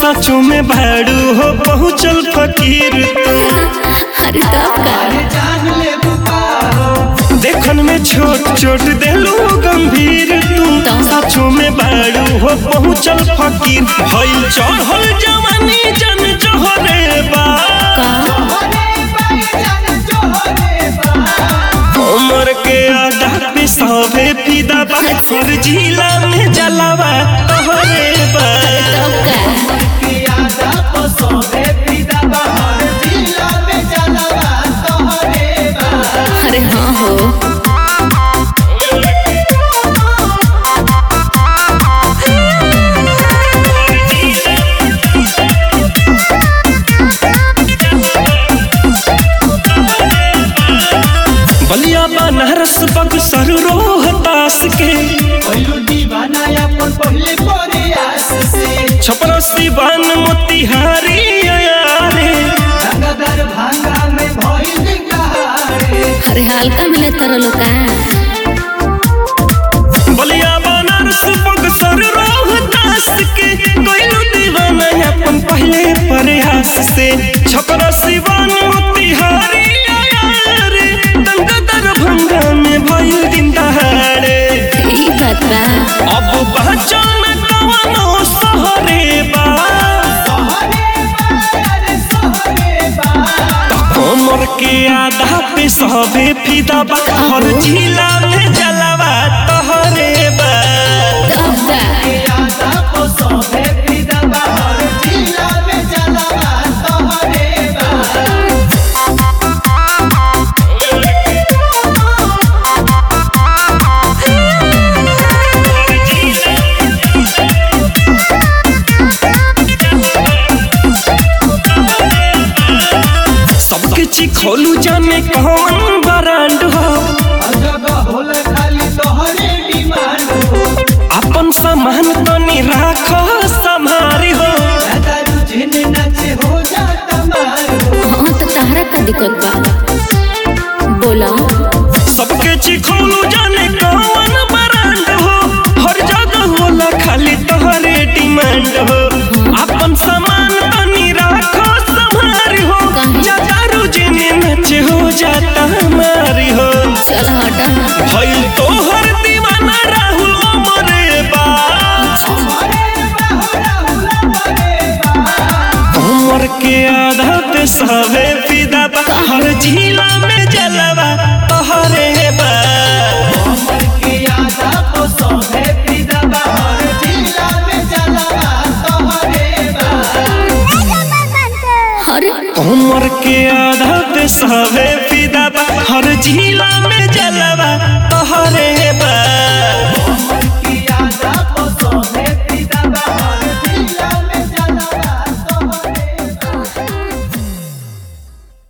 सचो में भाड़ू हो पहुँचल फकीर तू अरे तब का देखन में छोट छोट देलू गंभीर तू सचो में बाड़ू हो पहुँचल फकीर भइल चढ़ल जवानी जन जहरे बा का उमर के आधा पे सभे फिदा बा हर जिला में जलावा तोहरे बा तब का अरे हाँ हो बलिया बनारस बक्सर रोहतास के छपरा सिवान मोतिहारी अयारे अरे हल्का मिले तारा लोग का बलिया बनारस बक्सर रोहतास के कोइलू दीवाना अपन पहले प्रयास से छपरा सिवान मोतिहारी अयारे दंगा दरभंगा में भइल दिन दहाड़े ई बात बा अब पहचान कवनो सहरे बा कमर के आधा पे सबे फिदा बा हर जिला में जलावा तोहरे बा तब का सबके चिखोलू जाने कौन ब्रांड हो अपन सामान तनी राखो संभारी हो हाँ तो तारा का दिक्कत बा बोला सबके चिखोलू जाने कौन ब्रांड हो हर जगह होला खाली तोहरे डिमांड हो अपन सामान तनी राखो संभारी हो काहे? दारू जिने नचे हो जाता हमारी हो चल हटा भइल तोहर दीवाना राहुल अमरे बा उमर के आधा पे सवे फिदा बा हर जिला में जलवा